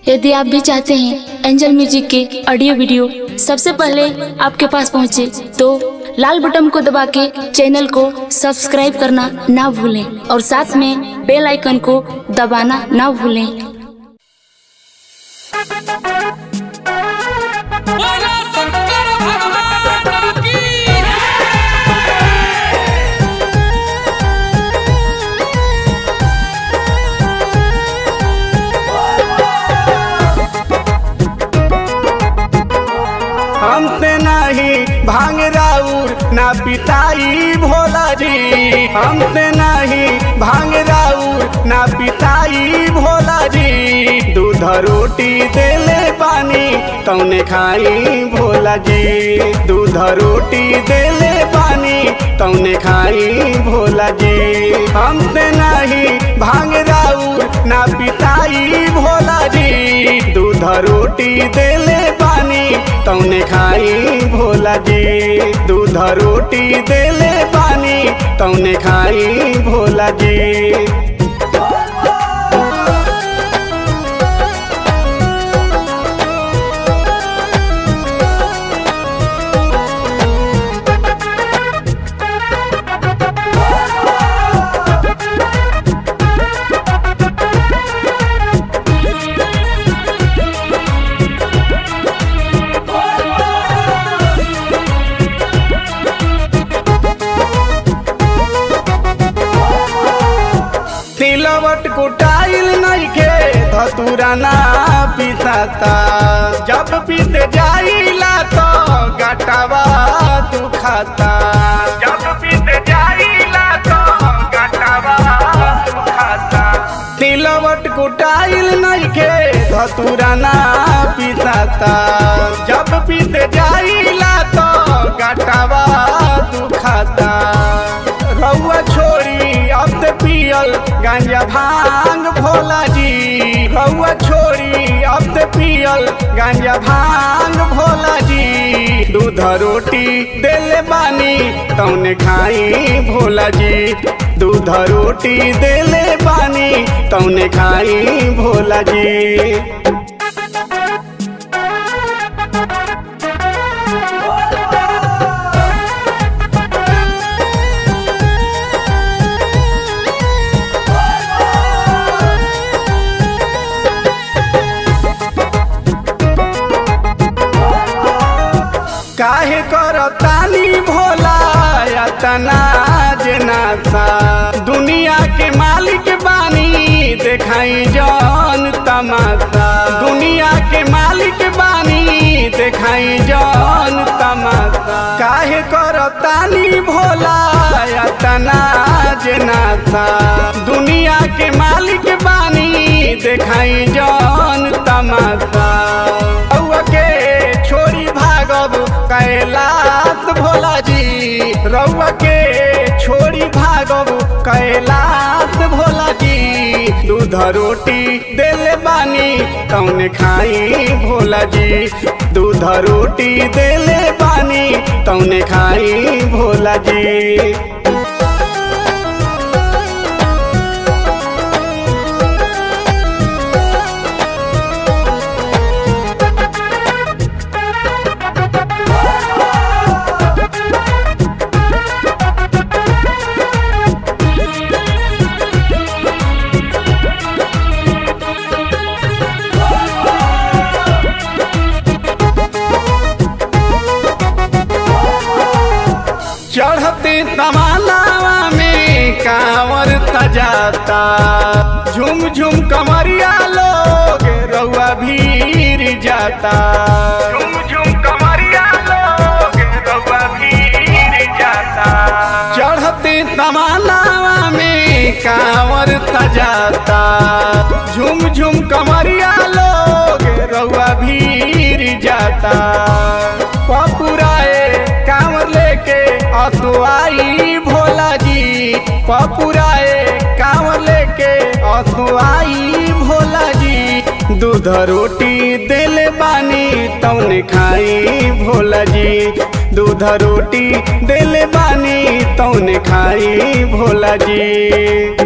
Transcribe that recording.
यदि आप भी चाहते हैं एंजल म्यूजिक के ऑडियो वीडियो सबसे पहले आपके पास पहुंचे तो लाल बटन को दबा के चैनल को सब्सक्राइब करना ना भूलें और साथ में बेल आइकन को दबाना ना भूलें बोलो शंकर भगवान की हमसे नहीं भांग राउर ना पिताई भोला जी हमसे नहीं भांग राउर ना पिताई भोला जी दूध रोटी देले पानी तौने खाई भोला जी दूध रोटी देले पानी तौने खाई भोला जी हमसे नहीं भांग राउर ना पिताई भोला जी दूध रोटी देले पानी तौने खाई भोला जी दूध रोटी देले पानी तौने खाई भोला जी तिलवट कुटाइल नइखे धतुरा ना पिसाता जब पीत जाइला तो गटवा दुखाता जब पीत जाइला तो गटवा दुखाता तिलवट कुटाइल नइखे धतुरा ना पिसाता जब पीत जाइला तो गटवा दुखाता रउआ छोड़ी अब से पियल गांजा भांग भोला जी रउआ छोड़ी अब से पियल गांजा भांग भोला जी दूध रोटी देले बानी तौने खाई भोला जी दूध रोटी देले बानी तौने खाई भोला जी काहे करतानी भोला यातना जनासा दुनिया के मालिक बानी देखाई जौन तमाशा दुनिया के मालिक बानी देखाई जौन तमाशा काहे करतानी भोला यातना जनासा दुनिया के मालिक बानी देखाई जौन तमाशा रउआ के छोड़ी भागब कैलाश भोला जी रउआ के छोड़ी भागब कैलाश भोला जी दूध रोटी देले बानी तौने खाई भोला जी दूध रोटी देले बानी तौने खाई भोला जी चढ़ते तमालावा में कांवर सजाता झुम झुम कमरिया लोग रउआ भीर जाता झुम झुम कमरिया लोग रउआ भीर जाता चढ़ते तमालावा में कांवर सजाता झुम झुम कमरिया लोग रउआ भीर जाता पपुराए कांवर लेके असुआई भोला जी पपुराए कांवर लेके असुआई भोला जी दूध रोटी देले बानी तौने खाई भोला जी दूध रोटी देले बानी तौने खाई भोला जी